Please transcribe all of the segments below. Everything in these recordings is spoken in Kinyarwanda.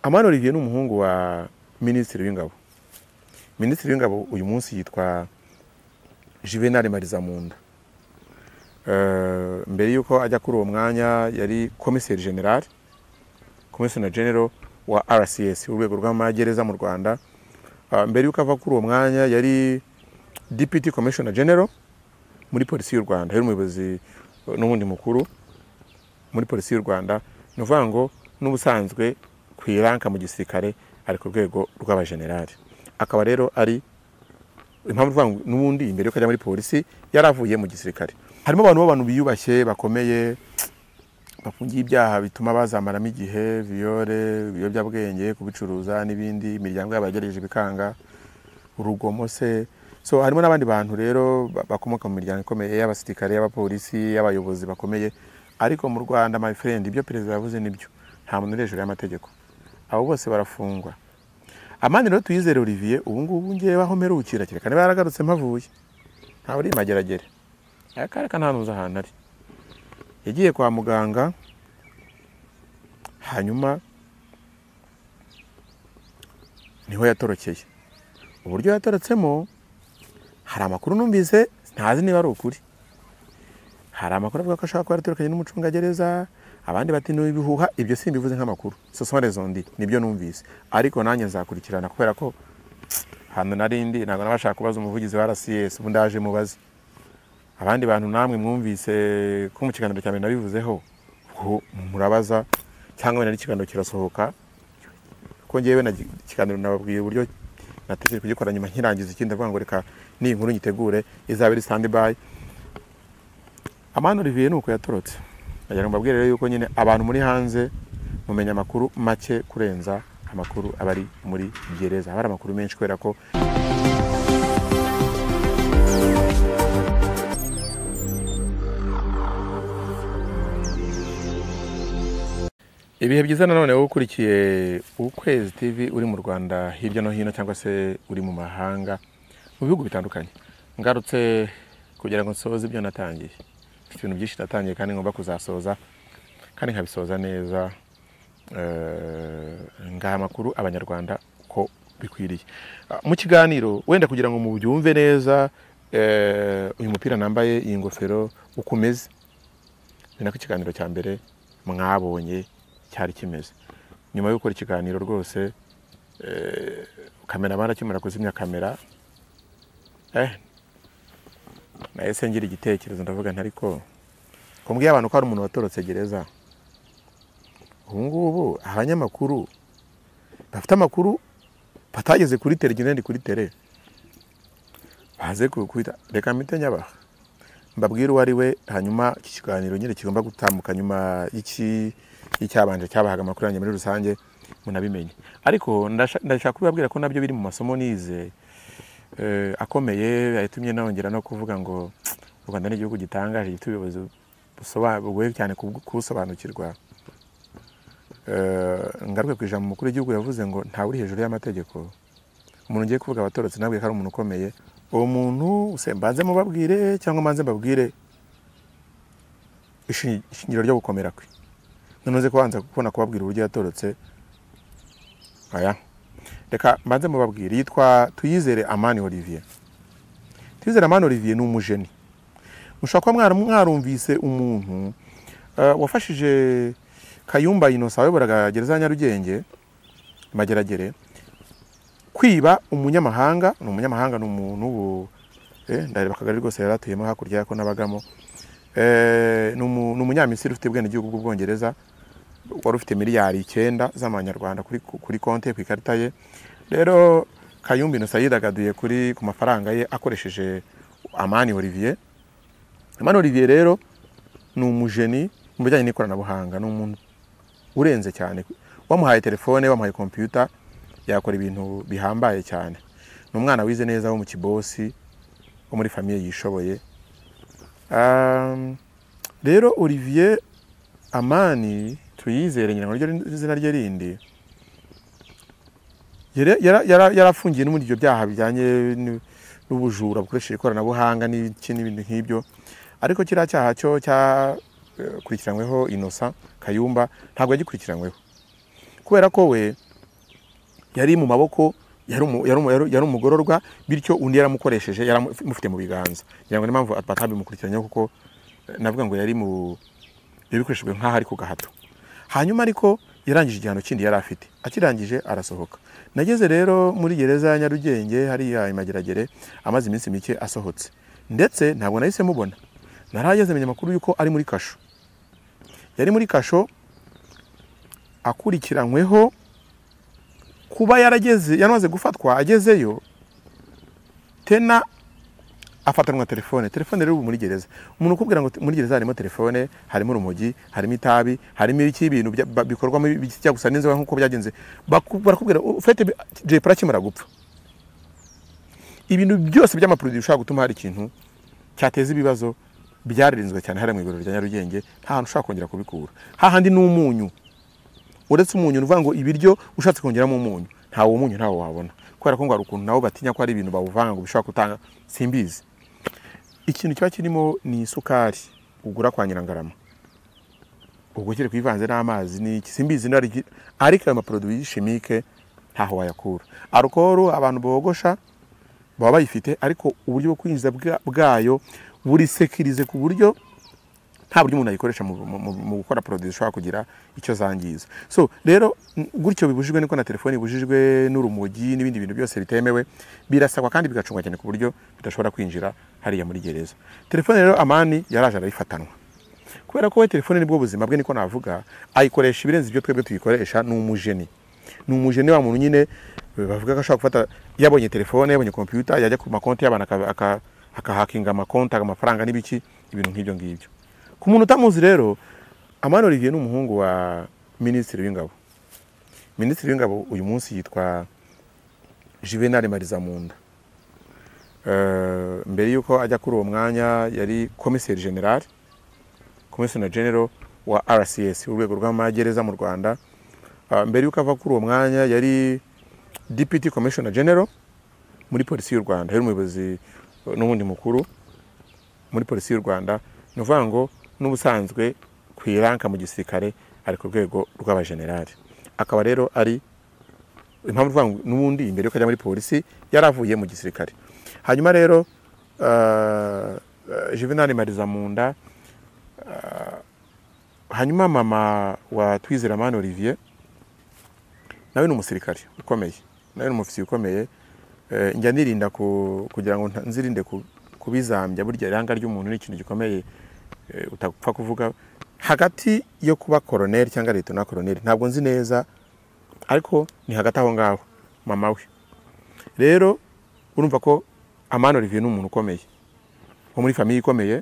amani olivier ni umuhungu wa minisitiri w'ingabo minisitiri w'ingabo uyu munsi yitwa juvenal marizamunda Eh, mbere y'uko ajya kuri uwo mwanya yari komiseri general komiseri general wa rcs urwego rw'amagereza mu rwanda Ah, mbere y'uko ava kuri uwo mwanya yari deputy commissioner general muri polisi y'u rwanda yari umuyobozi eh, n'ubundi mukuru muri polisi y'u rwanda ni ukuvuga ngo n'ubusanzwe ku iranka mu gisirikare ari ku rwego rw'abajenerali akaba rero ari impamvu uvuga ngo n'ubundi imbere y'uko ajya muri polisi yaravuye mu gisirikare harimo abantu b'abantu biyubashye bakomeye bafungiye ibyaha bituma bazamaramo igihe viyore ibiyobyabwenge kubicuruza n'ibindi imiryango yabo yagerageje bikanga urugomo se so harimo n'abandi bantu rero ba- bakomoka mu miryango ikomeye y'abasirikare y'abapolisi y'abayobozi bakomeye ariko mu rwanda my friend ibyo perezida yavuze nibyo nta muntu uri hejuru y'amategeko abo bose barafungwa amani rero tuyizere olivier ubu ngubu ngewe aho mperukira kereka niba yaragarutse mpavuye ntawe uri mageragere akareka ntanuza ahantu ari yagiye kwa muganga hanyuma niho yatorokeye uburyo yatorotsemo hari amakuru numvise ntazi niba ari ukuri hari amakuru avuga ko ashobora kuba yaratorokanye n'umucungagereza abandi bati ni ibihuha ibyo simbivuze nk'amakuru sosore zondi nibyo numvise ariko nanjye nzakurikirana kubera ko ahantu narindi ntabwo nabashaka kubaza umuvugizi wa rcs ubu ndaje mubaze abandi bantu namwe mwumvise ko mu kiganiro cya mbere nabivuzeho ubwo murabaza cyangwa wenda n'ikiganiro kirasohoka ko ngewe na ikiganiro nababwiye uburyo natekereje kugikora nyuma nkirangiza ikindi avuga ngo reka n'iyi nkuru nyitegure izaba iri standby amani olivier ni uko yatorotse ndagira ngo mbabwire rero yuko nyine abantu muri hanze mumenya amakuru make kurenza amakuru aba ari muri gereza haba hari amakuru menshi kubera ko ibihe byiza nanone wowe ukurikiye ukwezi tv uri mu rwanda hirya no hino cyangwa se uri mu mahanga mu bihugu bitandukanye ngarutse kugira ngo nsoze ibyo natangiye mfite ibintu byinshi natangiye kandi ngomba kuzasoza kandi nkabisoza neza eh, ngaha amakuru abanyarwanda uko bikwiriye Ah, mu kiganiro wenda kugira ngo mubyumve neza eh, uyu mupira nambaye iyi ngofero uko umeze ni nako ikiganiro cya mbere mwabonye cyari kimeze nyuma yo gukora ikiganiro rwose eh, kamera barakimara kuzimya kamera eh, nahise ngira igitekerezo ndavuga nti ariko ko mbwiye abantu ko hari umuntu watorotse gereza ubu ngubu abanyamakuru bafite amakuru batageze kuri tere igihe ndi kuri tere baze kukwita reka mpite nyabaha mbabwire uwo ari we hanyuma iki kiganiro nyine kigomba gutambuka nyuma y'iki- y'icyabanje cyabahaga amakuru yanjye muri rusange munabimenye ariko ndasha- ndashaka kubabwira ko nabyo biri mu masomo nize eh, akomeye yatumye nongera no kuvuga ngo u rwanda ni igihugu gitangaje gifite ubuyobozi busoba- bugoye cyane kubwo- kubusobanukirwa Eh, ngaruke ku ijambo umukuru w'igihugu yavuze ngo ntawe uri hejuru y'amategeko umuntu ugiye kuvuga abatorotse nabwiye ko ari umuntu ukomeye uwo muntu se mbanze mubabwire cyangwa mbanze mbabwire ishi- ishingiro ryo gukomera kwe noneho uze kubanza kubona kubabwira uburyo yatorotse aya reka mbanze mubabwire yitwa tuyizere amani olivier tuyizere amani olivier ni umujeni mushobora kuba mwara- mwarumvise umuntu eh, wafashije kayumba inosa wayoboraga gereza ya nyarugenge mageragere kwiba umunyamahanga ni umunyamahanga ni umuntu ubu eh, ndareba akagari rwose yari atuyemo hakurya yako nabagamo Eh, ni umu- ni umunyamisiri ufite ubwenegihugu bw'ubwongereza wari ufite miliyari icyenda z'amanyarwanda kuri, kuri konti ye, ku ikarita ye rero kayumba inosa yidagaduye kuri ku mafaranga ye akoresheje amani olivier amani olivier rero ni umujeni mu bijyanye n'ikoranabuhanga ni umuntu urenze cyane wamuhaye telefone wamuhaye kompiyuta yakora ibintu bihambaye cyane ni umwana wize neza wo mu kibosi wo muri famiye yishoboye Um, rero olivier amani tuyizere nyina ngo niryo izina rye rindi yari- yara- yara- yarafungiye no muri ibyo byaha bijyanye n'u- n'ubujura bukoresheje ikoranabuhanga n'iki n'ibintu nk'ibyo ariko kiriya cyaha cyo cyakurikiranyweho inosa kayumba ntabwo yagikurikiranyweho kubera ko we yari mu maboko yari umu- yari umu- yari- yari umugororwa bityo undi yaramukoresheje yaramufite mu biganza ngira ngo niyo mpamvu batabimukurikiranyeho kuko eh, navuga ngo yari mu yari bikoreshejwe nk'aho ari ku gahato hanyuma ariko yarangije igihano kindi yari afite akirangije arasohoka nageze rero muri gereza ya nyarugenge hariya imageragere amaze iminsi mike asohotse ndetse ntabwo nahise mubona narahageze menya amakuru y'uko ari muri kasho yari muri kasho akurikiranyweho kuba yarageze yanamaze gufatwa agezeyo tena afatanwa telefone telefone rero ubu muri gereza umuntu ukubwira ngo te- muri gereza harimo telefone harimo urumogi harimo itabi harimo iki ibintu bya- ba- bikorwamo bijya gusa n'inzoga nk'uko byagenze Baku- barakubwira ufite jepura akimara gupfa ibintu byose by'amapurodi bishobora gutuma hari ikintu cyateza ibibazo byaririnzwe cyane hariya mu iguriro rya nyarugenge nta hantu ushobora kongera kubikura hahandi ni umunyu uretse umunyu ni ukuvuga ngo ibiryo ushatse kongeramo umunyu ntawo munyu ntawo wabona kubera ko ngo hari ukuntu nabo batinya ko hari ibintu bawuvanga ngo bishobora gutanga simbizi ikintu kiba kirimo ni isukari ugura kwa nyirangarama ubwo ukiri kuyivanze n'amazi n'iki simbizi niba ari iki- ariko ayo maporoduwi y'ishimike ntaho wayakura arukoro abantu bogosha baba bayifite ariko uburyo bwo kwinjiza bwa- bwayo burisekirize ku buryo nta buryo umuntu ayikoresha mu, mu, mu- mu gukora produit zishobora kugira icyo zangiza so rero n- gutyo bibujijwe niko na telefone ibujijwe n'urumogi n'ibindi bintu byose bitemewe birasabwa kandi bigacungwa cyane ku buryo bidashobora kwinjira hariya muri gereza telefone rero amani yaraje arayifatanwa kubera ko we telefone nibwo buzima bwe niko navuga ayikoresha ibirenze ibyo twebwe tuyikoresha ni umujeni ni umujeni wa muntu nyine eh, bavuga ko ashobora gufata yabonye telefone yabonye kompiyuta yajya ku makonti y'abantu aka- aka- akahakinga amakonti amafaranga n'ibiki ibintu nk'ibyo ngibyo ku muntu utamuzi rero amani olivier ni umuhungu wa minisitiri w'ingabo minisitiri w'ingabo uyu munsi yitwa juvenal marizamunda Eh, mbere y'uko ajya kuri uwo mwanya yari komiseri general komisiyona genero wa rcs urwego rw'amagereza mu rwanda Ah, mbere y'uko ava kuri uwo mwanya yari deputy commissioner general muri polisi y'u rwanda yari umuyobozi eh, n'ubundi mukuru muri polisi y'u rwanda ni ukuvuga ngo n'ubusanzwe ku iranka mu gisirikare ari ku rwego rw'abajenerali akaba rero ari impamvu ivuga ngo n'ubundi imbere yuko ajya muri polisi yari avuye mu gisirikare hanyuma rero eh, eh, juvenal marizamunda hanyuma mama wa Twizeramana Olivier nawe ni umusirikare ukomeye nawe ni umufisiye ukomeye Eh, njya nirinda ku- kugira ngo nta- nzirinde ku- kubizambya burya iranga ry'umuntu ni ikintu gikomeye eh, utapfa kuvuga hagati yo kuba koroneri cyangwa leta na koroneri ntabwo nzi neza ariko ni hagati aho ngaho mama we rero urumva ko amani Olivier ni umuntu ukomeye wo muri famiye ikomeye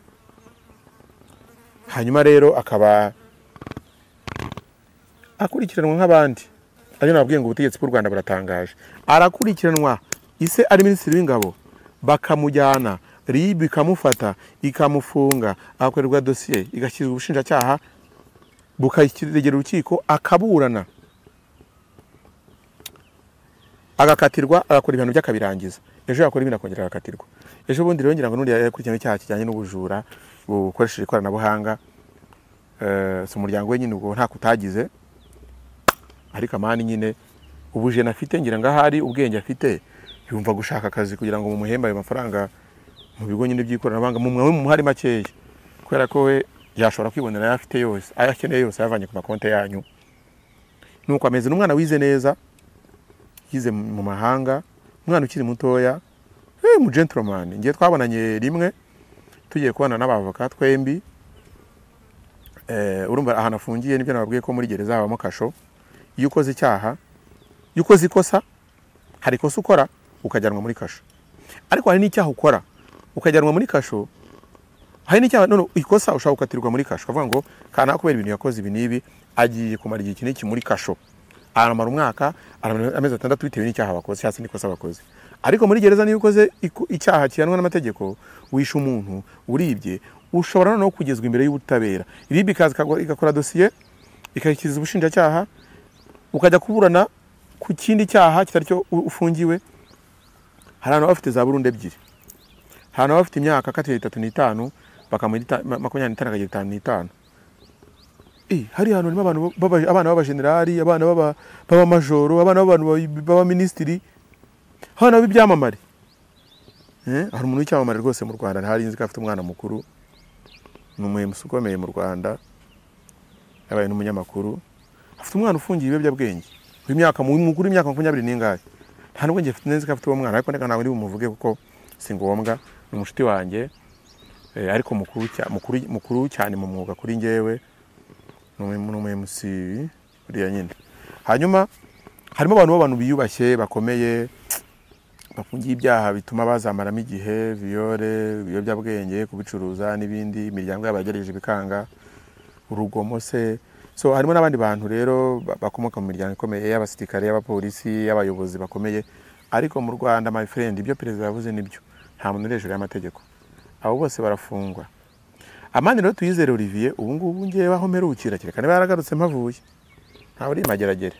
hanyuma rero akaba akurikiranwa nk'abandi ariyo nababwiye ngo ubutegetsi bw'u rwanda buratangaje arakurikiranwa ise ari minisitiri w'ingabo bakamujyana ribu ikamufata ikamufunga agakorerwa dosiye igashyirwa ubushinjacyaha bukayiregera urukiko akaburana agakatirwa agakora ibihano by'akabirangiza ejo yakora ibindi akongera agakatirwa ejo bundi rero ngira ngo n'undi yakurikiranwe icyaha kijyanye n'ubujura bukoresheje ikoranabuhanga Eh, si umuryango we nyine ubwo nta kutagize ariko amani nyine ubujeni afite ngira ngo ahari ubwenge afite yumva gushaka akazi kugira ngo mumuhembe ayo mafaranga mu bigo nyine by'ikoranabuhanga mu mwawe mumuhari makeya kubera ko we yashobora kwibonera ayo afite yose ayo akeneye yose ayavanye ku makonti yanyu nuko ameze n'umwana wize neza yize mu mahanga umwana ukiri mutoya eh, mu gentleman ngiye twabonanye rimwe tugiye kubana n'abavoka twembi eh, urumva ahantu afungiye nibyo nababwiye ko muri gereza habamo kasho iyo ukoze icyaha iyo ukoze ikosa hari ikosa ukora ukajyanwa muri kasho ariko hari n'icyaha ukora ukajyanwa muri kasho hari n'icyaha none ikosa ushobora gukatirwa muri kasho ukavuga ngo kana kubera ibintu yakoze ibi n'ibi agiye kumara igihe iki n'iki muri kasho aramara umwaka aramara amezi atandatu bitewe n'icyaha wakoze cyangwa se n'ikosa wakoze ariko muri gereza niyo ukoze iko- icyaha kihanwa n'amategeko wishe umuntu uribye ushobora noneho kugezwa imbere y'ubutabera ribi ikaza ikagwa- igakora dosiye ikayishyikiza ubushinjacyaha ukajya kuburana ku kindi cyaha kitari cyo u- ufungiwe hari abantu baba bafite za burundu ebyiri hari abantu baba bafite imyaka kati itatu n'itanu bakamuha ita- ma- makumyabiri n'itanu akagira itanu n'itanu Eh, hari hantu harimo abantu baba- abana b'abajenerali abana b'aba- b'abamajoro abana b'abantu ba- b'abaminisitiri abana b'ibyamamare Eh, hari umuntu w'icyamamare rwose mu rwanda ntarinzi ko afite umwana mukuru ni umuhemusi ukomeye mu rwanda yabaye n'umunyamakuru afite umwana ufungiye ibiyobyabwenge w'imyaka mukuru w'imyaka makumyabiri n'ingahe nta nubwo njye mfite neza ko afite uwo mwana ariko reka ntabwo ndi bumuvuge kuko si ngombwa ni umucuti wanjye eh, ariko mukuru, cya- mukuru, mukuru cyane mu mwuga kuri njyewe ni umu- ni umuhemusi uriya nyine hanyuma harimo abantu b'abantu biyubashye bakomeye bafungiye ibyaha bituma bazamaramo igihe viyore ibiyobyabwenge kubicuruza n'ibindi imiryango yabo yagereje bikanga urugomo se so harimo n'abandi bantu rero ba- bakomoka mu miryango ikomeye y'abasirikare y'abapolisi y'abayobozi bakomeye ariko mu rwanda my friend ibyo perezida yavuze nibyo nta muntu uri hejuru y'amategeko abo bose barafungwa amande rero tuyizere olivier ubu ngubu ngewe aho mperukira kereka niba yaragarutse mpavuye ntawe uri mageragere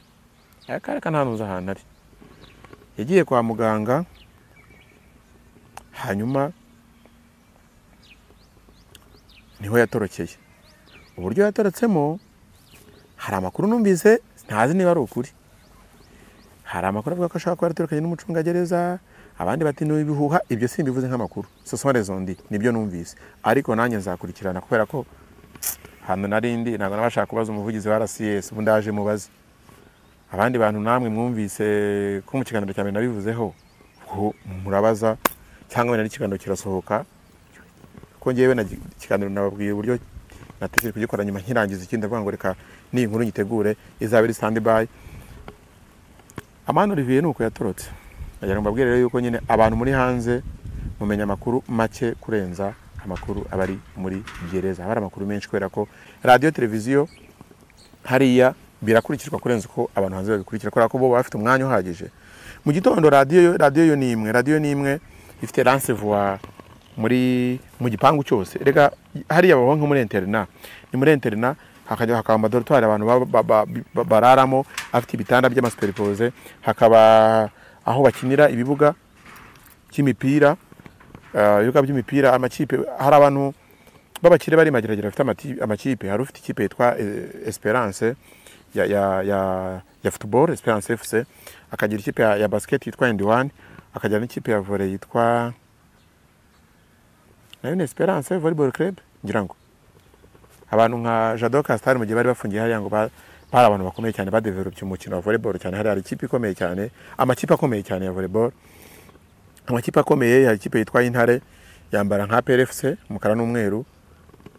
akari kantanuza ahantu ari yagiye kwa muganga hanyuma niho yatorokeye uburyo yatorotsemo hari amakuru numvise ntazi niba ari ukuri hari amakuru avuga ko ashobora kuba yaratorokanye n'umucungagereza abandi bati ni ibihuha ibyo simbivuze nk'amakuru sosore zondi nibyo numvise ariko nanjye nzakurikirana kubera ko ahantu nari ndi ntabwo nabashaka kubaza umuvugizi wa rcs ubu ndaje mubaze abandi bantu namwe mwumvise ko mu kiganiro cya mbere nabivuzeho ubwo murabaza cyangwa wenda n'ikiganiro kirasohoka kuko ngewe na ikiganiro nababwiye uburyo natekereje kugikora nyuma nkirangiza ikindi ndavuga ngo reka n'iyi nkuru nyitegure izaba iri stand by amani olivier ni uko yatorotse ndagira ngo mbabwire rero yuko nyine abantu muri hanze mumenya amakuru make kurenza amakuru aba ari muri gereza haba hari amakuru menshi kubera ko radiyo televiziyo hariya birakurikizwa kurenza uko abantu hanze babikurikira kubera ko bo baba bafite umwanya uhagije mu gitondo radiyo yo- radiyo yo ni imwe radiyo ni imwe ifite ransevuwa muri mu gipangu cyose reka hariya baba nko muri interina ni muri interina hakajya hakaba amadorotwari abantu ba- ba- ba- ba- bararamo afite ibitanda by'amasuperipoze hakaba aho bakinira ibibuga by'imipira eh, ibibuga by'imipira amakipe hari abantu b'abakire bari mageragere bafite amati- amakipe hari ufite ikipe yitwa eh, Esperance ya ya ya ya football Esperance FC akagira ikipe ya, ya basket yitwa Indiwan akagira n'ikipe ya volley yitwa nayo ni Esperance Volleyball Club ngira ngo abantu nka Jado Castar mu gihe bari bafungiye hariya ngo ba- bari abantu bakomeye cyane badevelopye umukino wa volleyball cyane hari hari ikipe ikomeye cyane amakipe akomeye cyane ya volleyball amakipe akomeye hari ikipe yitwa Intare yambara nka PRFC umukara n'umweru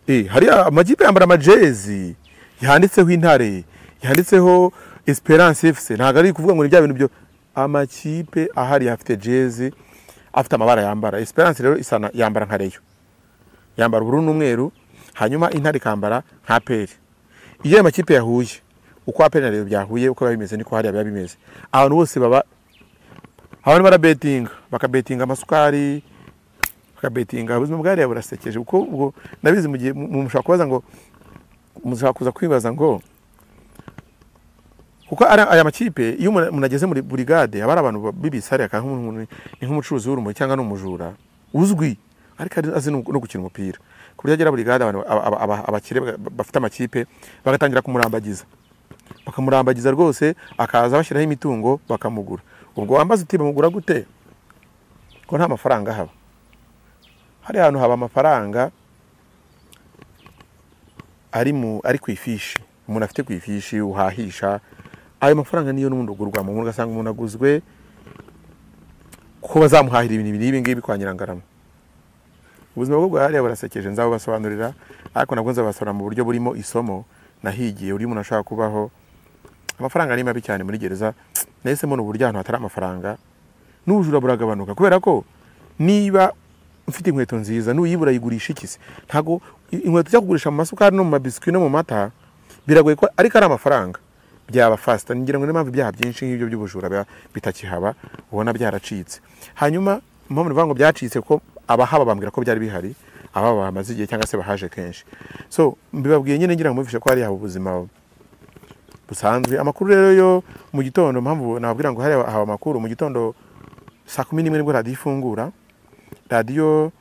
Eh, hari amakipe yambara amajezi yanditseho intare yanditseho esperance fc ntabwo ari ukuvuga ngo ni bya bintu byo amakipe ahari afite jezi afite amabara yambara esperance rero isana yambara nka reyo yambara ubururu n'umweru hanyuma intare ikambara nka peri iyo ayo makipe yahuye uko aperi na reyo byahuye uko biba bimeze niko hariya biba bimeze abantu bose baba abantu barabetinga bakabetinga amasukari bakabetinga ubuzima bwariya burasekeje kuko ubwo nabizi mu gihe mu- mu- mushobora kubaza ngo mushobora kuza kwibaza ngo kuko ari- aya makipe iyo umuntu umuntu ageze muri burigade aba ari abantu ba- b'ibisare akaba nk'umuntu ni nk'umucuruzi w'urumogi cyangwa ni umujura uzwi ariko ari- azi no no gukina umupira ku buryo agera burigade abantu aba- aba- aba- abakire ba- bafite amakipe bagatangira kumurambagiza bakamurambagiza rwose akaza bashyiraho imitungo bakamugura ubwo wambaza uti bamugura gute ko nta mafaranga haba hari ahantu haba amafaranga ari mu ari ku ifishi umuntu afite ku ifishi uhahisha ayo mafaranga niyo n'ubundi ugurwamo umuntu ugasanga umuntu aguzwe ko bazamuhahira ibintu ibi ngibi kwa nyirangarama ubuzima bwo bwahariya burasekeje nzabubasobanurira ariko nabwo nzabasobanurira mu buryo burimo isomo nahigiye buri umuntu ashaka kubaho amafaranga ni mabi cyane muri gereza nahise mbona uburyo ahantu hatari amafaranga n'ubujura buragabanuka kubera ko niba ufite inkweto nziza n'uyibura yigurisha iki se ntago inkweto ujya kugurisha mu masukari no mu mabiswi no mu mata biragoye ko ariko ari amafaranga byaba fasita ngira ngo niyo mpamvu ibyaha byinshi nk'ibyo by'ubujura biba bitakihaba ubona byaracitse hanyuma impamvu nivuga ngo byacitse ko abahaba bambwira ko byari bihari ababa bamaze igihe cyangwa se bahaje kenshi so mbibabwiye nyine ngira ngo mubifishe ko hari haba ubuzima busanzwe amakuru rero yo mu gitondo mpamvu nababwira ngo hari haba amakuru mu gitondo saa kumi n'imwe nibwo radiyo ifungura radiyo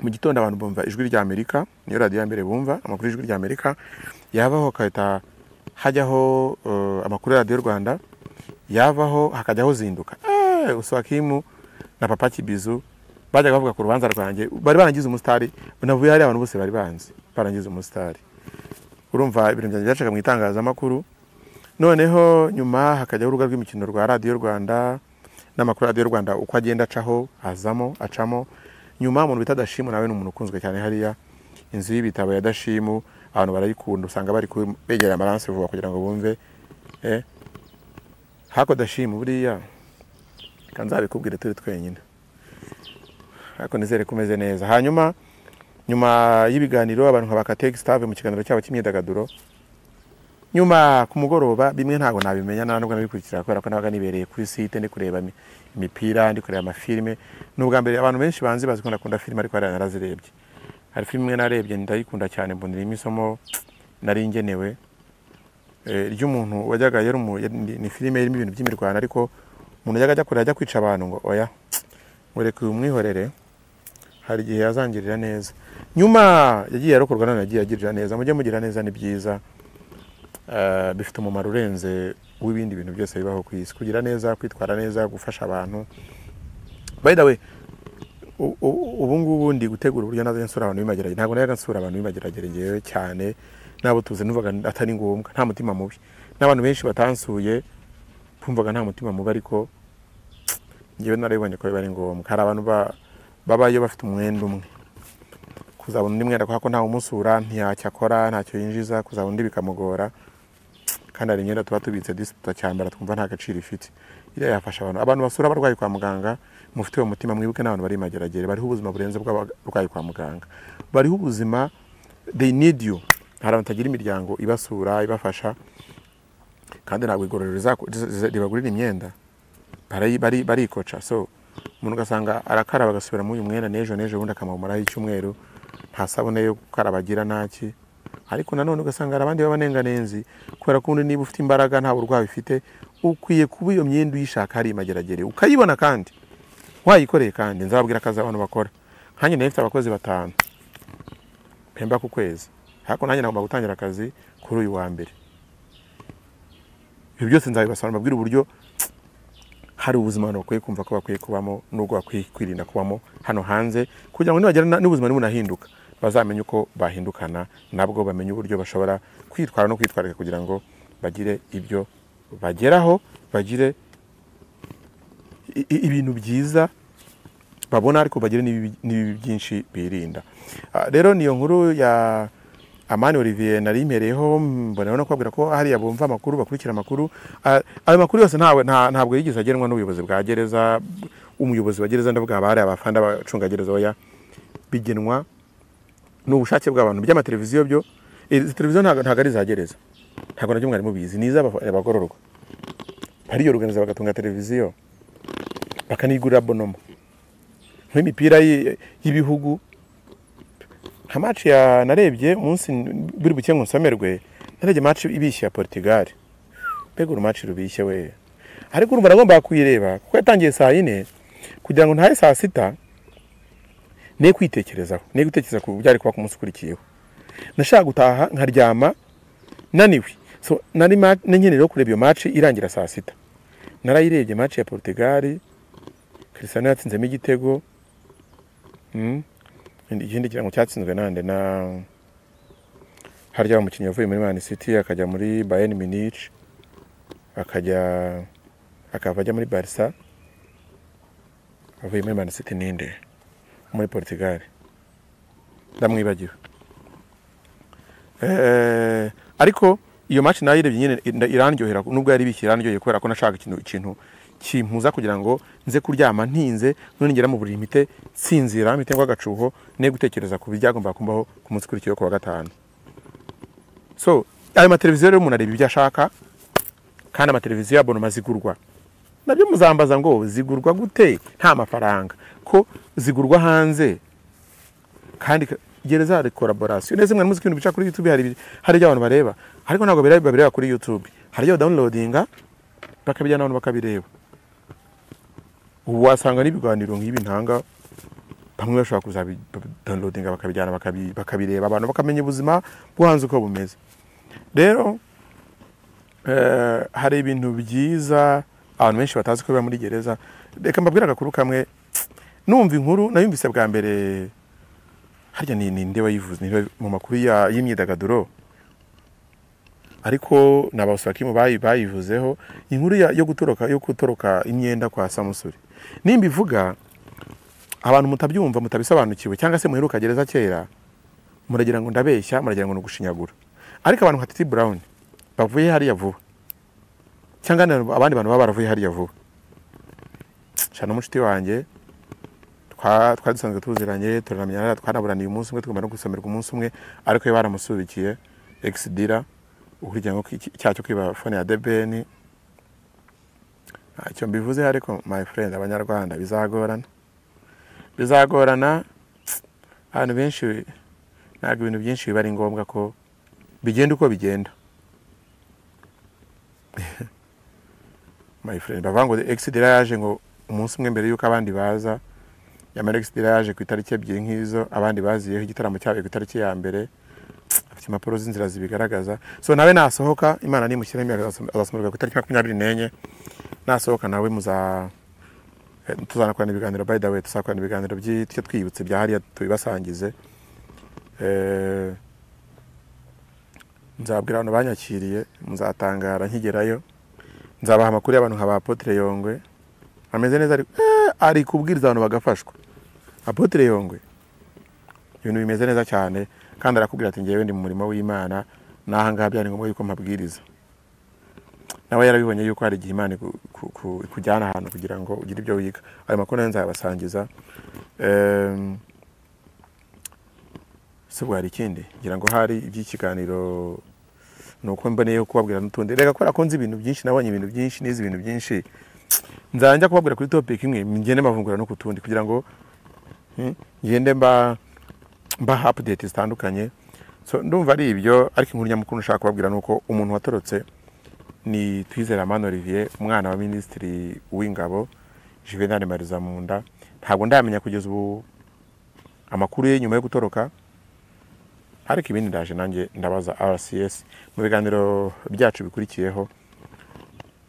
mu gitondo abantu bumva ijwi rya amerika niyo radiyo ya mbere bumva amakuru y'ijwi rya amerika yabaho hagahita hajyaho eh, amakuru ya radiyo rwanda yavaho hakajyaho zinduka Eh, uswakimu na papa kibizu bajyaga bavuga ku rubanza rwanjye bari barangiza umusitari navuye hari abantu bose bari banzi barangiza umusitari urumva ibintu byanjye byacaga mu itangazamakuru noneho nyuma hakajyaho urubuga rw'imikino rwa radiyo rwanda n'amakuru ya radiyo rwanda uko agenda acaho azamo acamo nyuma umuntu bita dashimu nawe ni umuntu ukunzwe cyane hariya inzu y'ibitabo ya dashimu abantu barayikunda usanga bari ku- begera amaranse vuba kugira ngo bumve eh. hako dashimu buriya reka nzabikubwire turi twenyine ariko nizere ko umeze neza hanyuma nyuma y'ibiganiro abantu nka bakategi stave mu kiganiro cyabo cy'imyidagaduro nyuma ku mugoroba bimwe ntabwo nabimenya nta nubwo nabikurikira kubera ko nabaga nibereye kuri site ndi kureba imi- imipira ndi kureba amafilime ni ubwa mbere abantu benshi banzi bazi ko ndakunda filime ariko hariya narazirebye hari filime imwe narebye ndayikunda cyane mbonera isomo nari ngenewe eh, ry'umuntu wajyaga yari umu- yari- ni- ni filime irimo ibintu by'imirwano ariko umuntu yajyaga ajya kure ajya kwica abantu ngo oya mureke umwihorere hari igihe yazangirira neza nyuma yagiye arokorwa none yagiye agirira neza mujye mugira neza ni byiza Eh, bifite umumaro urenze w'ibindi bintu byose bibaho ku isi kugira neza kwitwara neza gufasha abantu by the way u- u- ubu ngubu ndi gutegura uburyo nazajya nsura abantu b'imageragere ntabwo najyaga nsura abantu b'imageragere ngewe cyane nabo tuzi numvaga atari ngombwa nta mutima mubi n'abantu benshi batansuye bumvaga nta mutima mubi ariko ngewe narabibonye ko biba ari ngombwa hari abantu ba- babayo bafite umwenda umwe kuzabona undi mwenda kubera ko ntawe umusura ntiyacyo akora ntacyo yinjiza kuzabona undi bikamugora kandi hari imyenda tuba tubitse disi tutacyambara twumva nta gaciro ifite iriya yafasha abantu abantu basura abarwayi kwa muganga mufite uwo mutima mwibuke n'abantu bari imageragere bariho ubuzima burenze bw'abarwayi kwa muganga bariho ubuzima they need you hari abantu batagira imiryango ibasura ibafasha kandi ntabwo igororero rizaku- riza- riza- ribagurira imyenda barayi- bari- barikoca so umuntu ugasanga arakaraba agasubira muri uyu mwenda n'ejo n'ejo ubundi akamamaraho icyumweru nta sabune yo gukaraba agira ntaki ariko nanone ugasanga hari abandi b'abanenganenzi kubera ko ubundi niba ufite imbaraga nta burwayi ufite ukwiye kuba iyo myenda uyishaka hari imageragere ukayibona kandi wayikoreye kandi nzababwira akazi abantu bakora nkanjye nayo mfite abakozi batanu mpemba ku kwezi ariko nanjye nagomba gutangira akazi kuri uyu wa mbere ibyo byose nzabibasobanura mbabwire uburyo hari ubuzima abantu bakwiye kumva ko bakwiye kubamo n'ubwo bakwiye kwirinda kubamo hano hanze kugira ngo nibagera na- n'ubuzima nibunahinduka bazamenye uko bahindukana nabwo bamenye uburyo bashobora kwitwara no kwitwararika kugira ngo bagire ibyo bageraho bagire i- i- ibintu byiza babona ariko bagire n'ibibi n'ibibi byinshi birinda Ah, rero niyo nkuru ya amani olivier nari impereyeho mbona no kubabwira ko hariya bumva amakuru bakurikira amakuru Ah, ayo makuru yose ntawe nta- ntabwo yigeze agenwa n'ubuyobozi bwa gereza umuyobozi wa gereza ndavuga abari abafanda abacungagereza oya bigenwa ni ubushake bw'abantu by'amateleviziyo byo izi televiziyo ntabwo ntabwo ari iza gereza ntabwo nabyo mwari mubizi ni iz'abagororwa bariyoroganiza bagatunga televiziyo bakanigurira bonoma nk'imipira y'i- y'ibihugu nka match ya narebye umunsi buri buke nkusomerwe narebye match ibishye ya Portugal mbega uru match rubishye we ariko urumva nagombaga kuyireba kuko yatangiye saa yine kugira ngo ntahe saa sita ne kwitekerezaho ne gutekereza ku byari kuba ku munsi ukurikiyeho nashaka gutaha nkaryama naniwe so nari ma- n'inkenera yo kureba iyo match irangira saa sita narayirebye match ya Portugal Cristiano yatsinzemo igitego Mm. ikindi kirango cyatsinzwe nande na harya umukinnyi wavuye muri Man City akajya muri Bayern Munich akajya akava ajya muri Barca avuye muri Man City ninde muri Portugal ndamwibagiwe eh, ariko iyo match nayirebye nyine nda- irandyohera nubwo yari bishye irandyoheye kubera ko nashaka ikintu ikintu kimpuza kugira ngo nze kuryama ntinze none ngera mu buriri mpite nsinzira mpite ngwa agacuho ne gutekereza ku byagomba kumbaho ku munsi ukurikiyeho ku wa gatanu so ayo mateleviziyo rero umuntu areba ibyo ashaka kandi amateleviziyo yabonoma zigurwa nabyo muzambaza ngo zigurwa gute nta mafaranga ko zigurwa hanze kandi ka- gereza hari collaboration neza mwana muziki ibintu bica kuri YouTube hari ibi- hari ibyo abantu bareba ariko ntabwo bireba babireba kuri YouTube hari ibyo downloadinga bakabijyana abantu bakabireba ubu wasanga n'ibiganiro nk'ibi ntanga bamwe bashobora kuzabi- downloadinga bakabijyana bakabi- bakabireba abantu bakamenya ubuzima bwo hanze uko bumeze rero eh, hari ibintu byiza abantu benshi batazi ko biba muri gereza reka mbabwire agakuru kamwe numva inkuru nayumvise bwa mbere harya ni ninde wayivuze Ni nde- mu makuru ya- y'imyidagaduro ariko ni abasakimu bayi- bayivuzeho inkuru ya- yo gutoroka yo gutoroka imyenda kwa samusuri nimba ivuga abantu mutabyumva mutabisobanukiwe cyangwa se muheruka gereza kera muragira ngo ndabeshya muragira ngo ni ugushinyagura ariko abantu nka titi burawuni bavuye hariya vuba cyangwa na- abandi bantu baba baravuye hariya vuba shana n'umucuti wanjye twa- twari dusanzwe tuziranye turanamenyana twanaburaniye umunsi umwe tugomba no gusomerwa umunsi umwe ariko we baramusubikiye egisidira ukurikiranyweho ko iki- icyaha cyo kwiba fone ya debeni ntacyo mbivuzeho ariko my friend abanyarwanda bizagorana bizagorana abantu benshi ntabwo ibintu byinshi biba ari ngombwa ko bigenda uko bigenda my friend bavuga ngo egisidira yaje ngo umunsi umwe mbere y'uko abandi baza yamara egisidira yaje ku itariki ebyiri nk'izo abandi baziyeho igitaramo cyabaye ku itariki ya mbere afite impapuro z'inzira zibigaragaza so nawe nasohoka imana nimushyiraho imbaraga azasoma- azasomerwa ku itariki makumyabiri n'enye nasohoka nawe muza eh, tuzanakorana ibiganiro by the way tuzakorana ibiganiro by'icyo twibutse bya hariya tubibasangize Eh, nzabwira abantu banyakiriye muzatangara nkigerayo nzabaha amakuru y'abantu nka ba Apotre Yongwe ameze neza ariko eh, ari kubwiriza abantu bagafashwa Apotre Yongwe ibintu bimeze neza cyane kandi arakubwira ati ngewe ndi mu murimo w'imana n'aha ngaha byari ngombwa yuko mpabwiriza nawe yarabibonye yuko hari igihe imana iku- ku- ku- ikujyana ahantu kugira ngo ugire ibyo wiga ayo makuru nayo nzayabasangiza Em, se ubwo hari ikindi ngira ngo hari iby'ikiganiro ni uko mboneye kubabwira n'utundi reka kubera ko nzi ibintu byinshi nabonye ibintu byinshi nize ibintu byinshi nzajya kubabwira kuri topic imwe ngende mbavungura no ku tundi kugira ngo hmm, ngende mba mbaha update zitandukanye so ndumva ari ibyo ariko inkuru nyamukuru nshaka kubabwira ni uko umuntu watorotse ni twizera amano olivier umwana wa minisitiri w'ingabo juvenal mariza munda ntabwo ndamenya kugeza ubu amakuru ye nyuma yo gutoroka ariko ibindi ndaje nanjye ndabaza rcs mu biganiro byacu bikurikiyeho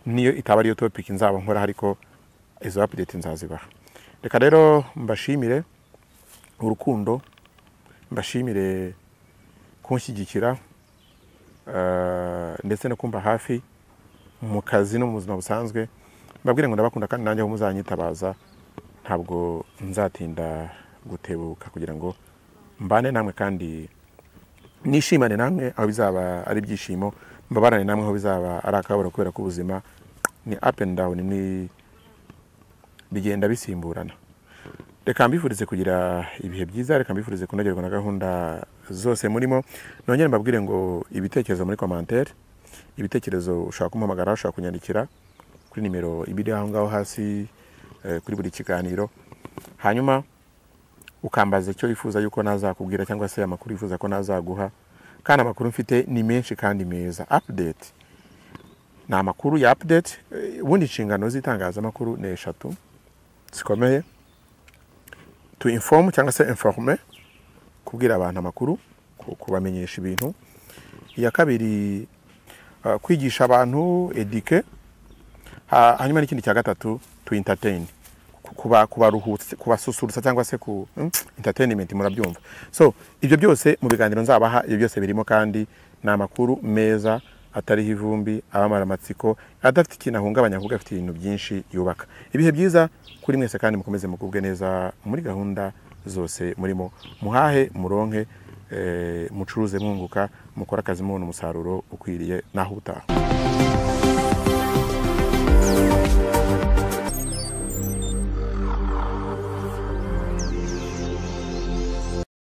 niyo itaba ariyo topic nzaba nkora ariko izo update nzazibaha reka rero mbashimire urukundo mbashimire kunshyigikira eh, ndetse no kumba hafi mu kazi no mu buzima busanzwe mbabwire ngo ndabakunda kandi nanjye aho muzanyitabaza ntabwo nzatinda gutebuka kugira ngo mbane namwe kandi nishimane namwe aho bizaba ari ibyishimo mbabarane namwe aho bizaba ari akabura kubera ko ubuzima ni up and down ni bigenda bisimburana reka mbifurize kugira ibihe byiza reka mbifurize kunogerwa na gahunda zose murimo nongere mbabwire ngo ibitekerezo muri commentaire ibitekerezo ushaka kumpamagara ushaka kunyandikira kuri nimero ibiri aho ngaho hasi eh, kuri buri kiganiro hanyuma ukambaza icyo wifuza yuko nazakubwira cyangwa se amakuru wifuza ko nazaguha kandi amakuru mfite ni menshi kandi meza update ni amakuru ya update eh, ubundi inshingano z'itangazamakuru ni eshatu zikomeye to inform cyangwa se informe kubwira abantu amakuru ku- kubamenyesha ibintu iya kabiri uh, kwigisha abantu eduke Ha- hanyuma n'ikindi cya gatatu to entertain Ku- kuba kubaruhutsa kubasusurutsa cyangwa se ku mm, entertainment murabyumva so ibyo byose mu biganiro nzabaha ibyo byose birimo kandi ni amakuru meza atariho ivumbi abamara amatsiko adafite ikintu ahungabanya ahubwo afite ibintu byinshi yubaka ibihe byiza kuri mwese kandi mukomeze mugubwe neza muri gahunda zose murimo muhahe muronke eh, mucuruze mwunguka mukore akazi mubona umusaruro ukwiriye naho utaha